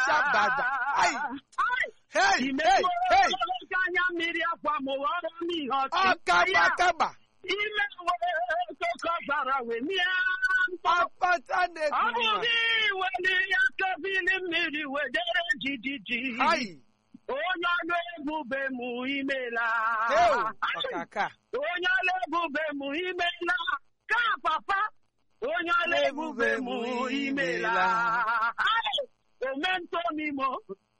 Shabada. Ai. Ai. Hey, hey, Imejuo hey. ogologo anya mmiri akwa m ghọrọ m ihe ọchị. Ọkaba Ya, kaba. Ime wee soko zara wee mịa mkpọ. Akpata Ọ na-eku bụ nwa. gị weli ya kebili mmiri wedere jijiji. Ai. Onye ọnụ ebube m imela. Heu, Ai. ọkaka. onye ọla ebube m imela ka papa onye ọla ebube m imela Ai, omentomimo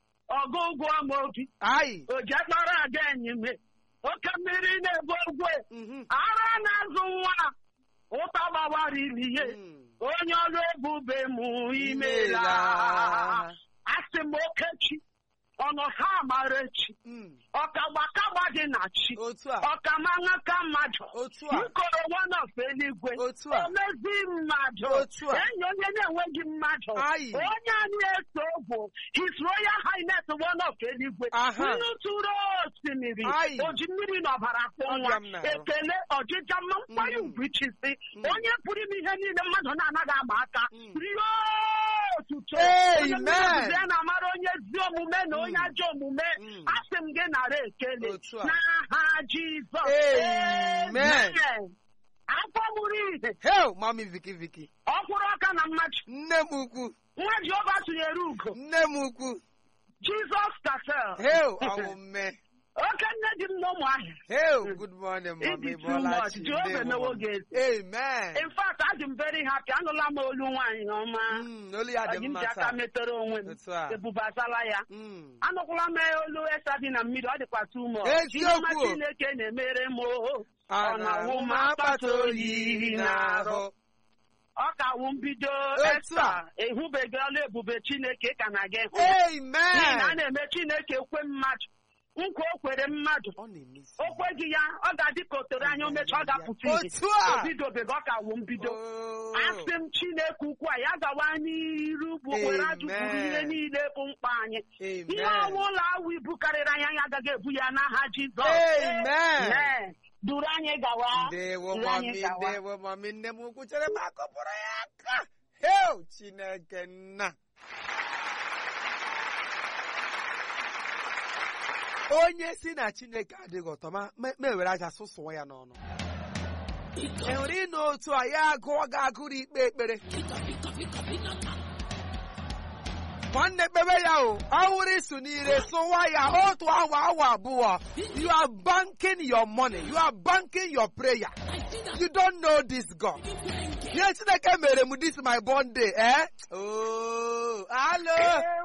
ọgụgụ m obi Ai. ojakpara ada enyime oke mmiri na-ebu ogwe Mhm. ara na-azụ nwa ụta gbawara ilihe Mm. onye ọrụ ebube m imela Imela. asị m okechi ọnọ ha amara echi Mm. ọkagbakagba dị na chi Otu a. ọkamanya ka mmadụ Otu a. nkoro one of eluigwe Otu a. omezi mmadụ Otu a. enyi onye na-enweghị mmadụ Ayi. onye anyị eso bụ his royal highness one of eluigwe Aha. nnu tụrụ osimiri Ayi. oji mmiri na ọbara kwụ nwa Ọbịa m na-arụ. ekele ọjịja mma mkpanye Mm. ugwu ichisi Mm. onye pụrụ ime ihe niile mmadụ na-anaghị ama aka Mm. rio otuto Amen. onye mmadụ ya na-amara onye ezi omume na onye Mm. ajọ omume Mm. asị m gị nara ekele Otu a. n'aha Jizọs Amen. Amen. afọ mụrụ ihe Heu, mami Viki Viki. ọkwụrụ aka na mmadụ Nne m ukwu. nwa Jehova tụnyere ugo Nne m ukwu. Jizọs kasel Heu, ọwụ mme. oke nne dị m n'ụmụahịa Heu, good morning, It mami is too much. Jehova emewo gị eze. Amen. in fact adị m very happy anụla m olu nwaanyị ọma Mm, olu ya dị ọji m mma ji aka taa. metere onwe m Otu a. ebubasala ya Mm. anụkwala m olu esa dị na mmiri ọ dịkwa too much. Eziokwu. Ihe ọma Chineke na-emere m o. ọ na-awụ m akpata oyi n'ahụ ọ ka wụ mbido Otu esta a. ehụbeghị ọla ebube chineke ka na gị hụ n'ihi na a Amen. na-eme chineke kwe mmadụ nkwa o kwere mmadụ Ọ na-emesi. o kweghị ya ọ ga-adị ka o tere anya omecha ọ ga-apụta ihe Otu a. o bidobeghị ọ ka wụ mbido Oh. asị m chineke ukwu a ya gawa n'iru bụ were ajụkwuru Amen. ihe niile bụ mkpa anyị ihe Amen. ọnwụ ụlọ awụ ibu karịrị anyị anyị agaghị ebu ya n'aha jizọs Amen. Amen. duru anyị gawa Ndewo duru anyị mami, gawa ndewo mami, nne m ukwu chere m akọpụrụ ya aka. Heu, Chineke nna. Onye si na Chineke adịghị ụtọ ma ma ma ewere aja sụsụọ ya n'ọnụ. E nwere ịnụ otu a ya agụọ gị agụrụ ikpe ekpere. nwanne kpebe ya o ọhụrụ isu n'ire sụwa ya otu awa awa abụọ you are banking your money you are banking your prayer you don't know this God ihe chineke mere m this my born day eh oh hello